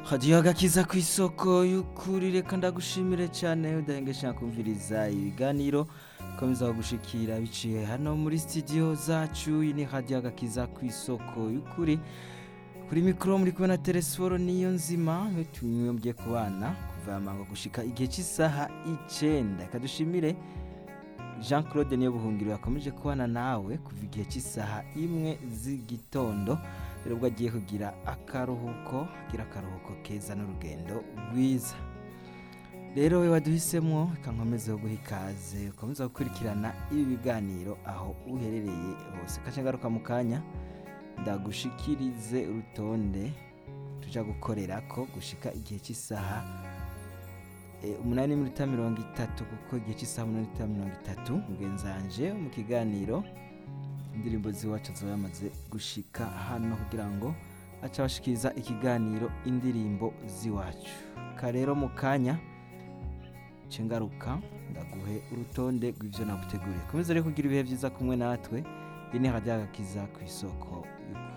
hadiyo agakiza ku isoko y'ukuri reka ndagushimire cyane udahengesha kumviriza ibiganiro komeza gushikira biciye hano muri studio zacu iyi ni hadiyo agakiza ku isoko y'ukuri kuri mikoro muri kubona telesiforo niyo nzima tumwembye ku bana kuva amango gushika igihe cy'isaha icenda reka dushimire jean claude niyo buhungiro yakomeje kubana nawe kuva igihe cy'isaha imwe z'igitondo rero ubwo agiye kugira akaruhuko agira akaruhuko keza n'urugendo rwiza rero we waduhisemo reka nkomeze guha ikaze ukomeza gukurikirana ibi biganiro aho uherereye hose kace ngaruka mu kanya ndagushikirize urutonde tuja gukorera ko gushika igihe cy'isaha e, umunani n'iminota mirongo itatu kuko igihe cy'isaha umunani n'iminota mirongo itatu mugenzanje mu kiganiro indirimbo z'iwacu ziba yamaze gushika hano kugira ngo aca bashikiriza ikiganiro indirimbo z'iwacu karero mu kanya nce ngaruka ndaguhe urutonde rw'ivyo naguteguriye komeza rero kugira ibihe vyiza kumwe natwe iyi ni radiyo agakiza ku isoko y'ukuri